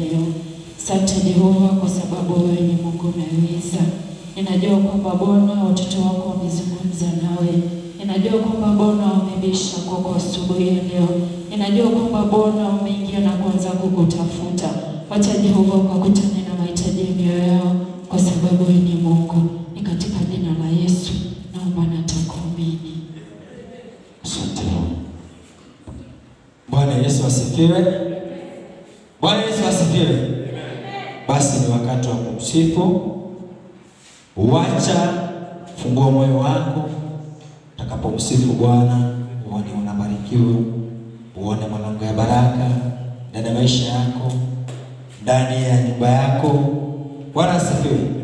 leo. Asante Jehova kwa sababu wewe ni Mungu unayeweza. Ninajua kwamba Bwana watoto wako wamezungumza nawe. Ninajua kwamba Bwana wamebisha kwako asubuhi ya leo. Ninajua kwamba Bwana umeingia na kuanza kukutafuta. Wacha Jehova ukakutane na mahitaji ya mioyo yao, kwa sababu wewe ni Mungu. Ni katika jina la Yesu naomba na takuamini. Asante. Bwana Yesu asifiwe. Bwana Yesu asifiwe. Basi ni wakati wa kumsifu. Wacha fungua moyo wako, utakapomsifu Bwana uone unabarikiwa, uone malango ya baraka ndani ya maisha yako, ndani ya nyumba yako. Bwana asifiwe.